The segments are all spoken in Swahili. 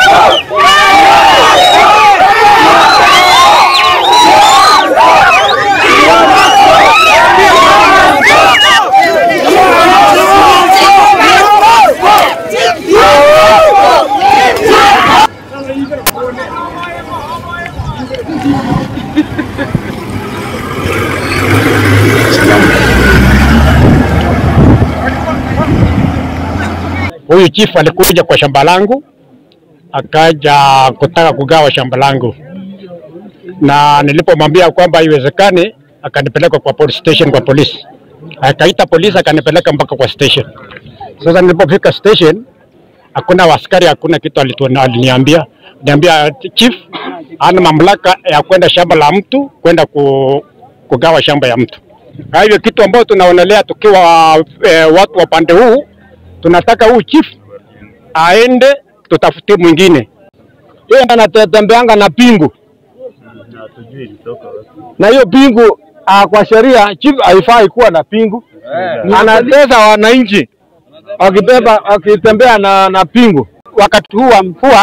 Huyu chifu alikuja kwa shamba langu akaja kutaka kugawa shamba langu, na nilipomwambia kwamba haiwezekani, akanipeleka kwa police station, kwa polisi. Akaita polisi akanipeleka mpaka kwa station. Sasa nilipofika station, hakuna askari, hakuna kitu alitu- aliniambia. Niambia chief ana mamlaka ya kwenda shamba la mtu kwenda ku, kugawa shamba ya mtu. Kwa hivyo kitu ambayo tunaonelea tukiwa eh, watu wa pande huu tunataka huu chief aende tutafutie mwingine. Yeye anatembeanga na pingu na hiyo pingu ah, kwa sheria chief haifai kuwa na pingu, anatesa wananchi akibeba akitembea na, na pingu. wakati huu wa mvua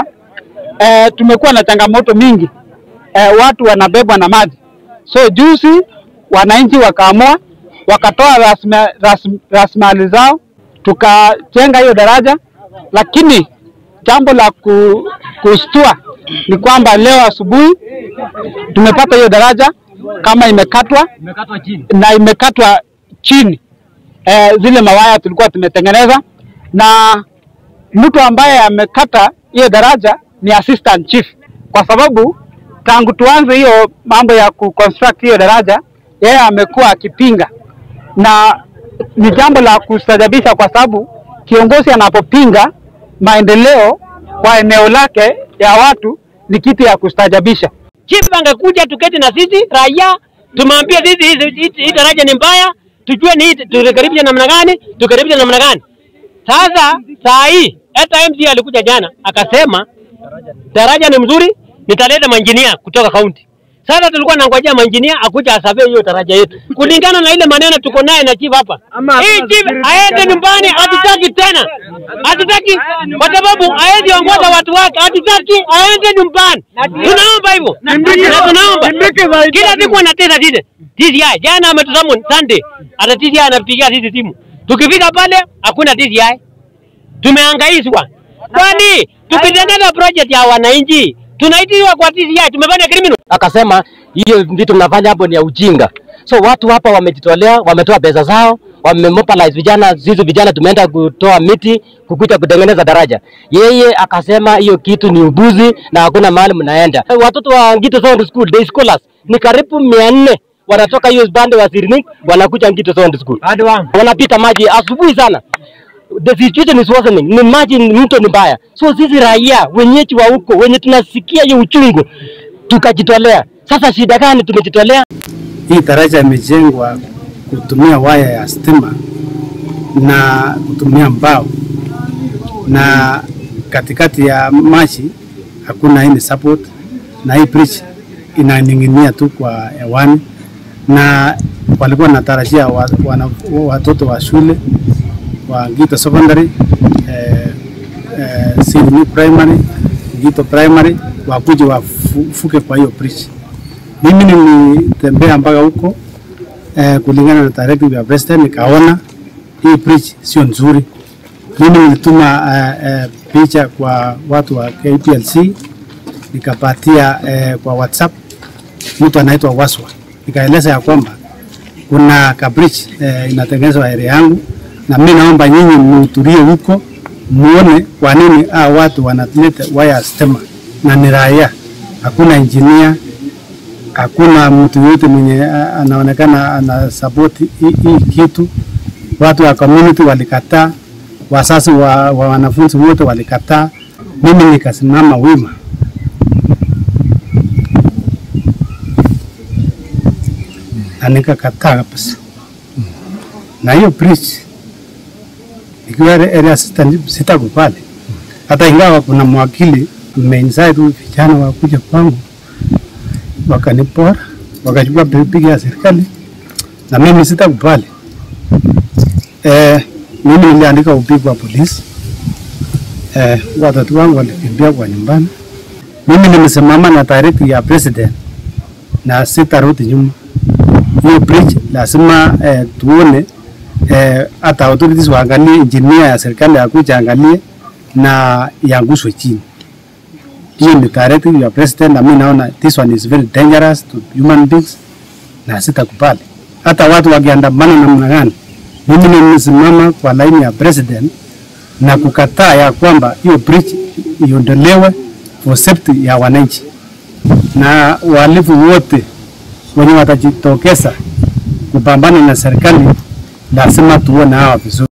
eh, tumekuwa na changamoto mingi eh, watu wanabebwa na maji. So juzi wananchi wakaamua wakatoa rasma- ras- rasilimali zao tukajenga hiyo daraja, lakini jambo la ku, kustua ni kwamba leo asubuhi tumepata hiyo daraja kama imekatwa na imekatwa chini eh, zile mawaya tulikuwa tumetengeneza na mtu ambaye amekata hiyo daraja ni assistant chief, kwa sababu tangu tuanze hiyo mambo ya kuconstruct hiyo daraja, yeye amekuwa akipinga, na ni jambo la kustajabisha, kwa sababu kiongozi anapopinga maendeleo kwa eneo lake ya watu ni kitu ya kustajabisha. chief angekuja tuketi na sisi raia, tumwambie sisi hizi- hizi- hii daraja ni mbaya, tujue ni hii turekebishe namna gani, turekebishe namna gani. Sasa saa hii hata MC alikuja jana akasema daraja ni mzuri, nitaleta manjinia kutoka kaunti. Sasa tulikuwa nangojea manjinia akuja asavie hiyo daraja yetu kulingana na ile maneno tuko naye na chief hapa. Hii chief aende nyumbani, hatutaki tena, hatutaki kwa sababu aezi ongoza watu wake, hatutaki aende nyumbani. Tunaomba hivyo na tunaomba kila siku anatesa sisi TCI. Jana ametusamu Sunday, hata TCI anapigia sisi simu, tukifika pale hakuna TCI tumehangaishwa. Kwani tukitengeneza project ya wananchi tunaitiwa kwa TCI, tumefanya criminal. akasema hiyo vitu mnafanya hapo ni ya ujinga. So watu hapa wamejitolea, wametoa pesa zao, wamemobilize vijana, sisi vijana tumeenda kutoa miti kukuja kutengeneza daraja. Yeye akasema hiyo kitu ni ubuzi na hakuna mahali mnaenda. Watoto wa Ngito Secondary School day scholars ni karibu mia nne wanatoka hiyo bande wa Sirnik wanakuja Ngito Secondary School, wanapita maji asubuhi sana the situation is worsening. Ni maji ni mto ni mbaya. So sisi raia wenyeji wa huko wenye tunasikia hiyo uchungu tukajitolea. Sasa shida gani tumejitolea? Hii daraja imejengwa kutumia waya ya stima na kutumia mbao, na katikati ya maji hakuna any support, na hii bridge inaning'inia tu kwa hewani, na walikuwa natarajia wa, wana, watoto wa shule wa Ngito Secondary eh, eh, Sydney Primary, Ngito Primary wakuje wafuke kwa hiyo bridge. Mimi nilitembea mpaka huko eh, kulingana na directive ya president, nikaona hii bridge sio nzuri. Mimi nilituma eh, eh, picha kwa watu wa KPLC nikapatia eh, kwa WhatsApp mtu anaitwa Waswa, nikaeleza ya kwamba kuna ka bridge eh, inatengenezwa area yangu, na mimi naomba nyinyi mhudhurie huko muone kwa nini hao watu wanaleta waya ya stima na ni raia, hakuna engineer hakuna mtu yote mwenye ah, anaonekana ana support hii hii kitu. Watu wa community walikataa, wazazi wa, wa wanafunzi wote walikataa, mimi nikasimama wima. na nikakataa kabisa, na hiyo bridge ikiwa area assistant sitakubali, hata ingawa kuna mwakili ameinsight huyu vijana wakuja kwangu wakanipora wakachukua pikipiki ya serikali na mimi sitakubali. Eh, mimi niliandika upigo wa polisi eh, watoto wangu walikimbia kwa nyumbani. Mimi nimesimama na taarifa ya president na sitarudi nyuma. Hiyo bridge lazima eh, tuone eh, hata authorities waangalie, engineer ya serikali akuja angalie na iangushwe chini. Hiyo ni directive ya president, na mimi naona this one is very dangerous to human beings na sitakubali. Hata watu wakiandamana namna gani, mimi nimesimama kwa laini ya president na kukataa ya kwamba hiyo bridge iondolewe for safety ya wananchi, na wahalifu wote wenye watajitokeza kupambana na serikali lazima tuone hawa vizuri.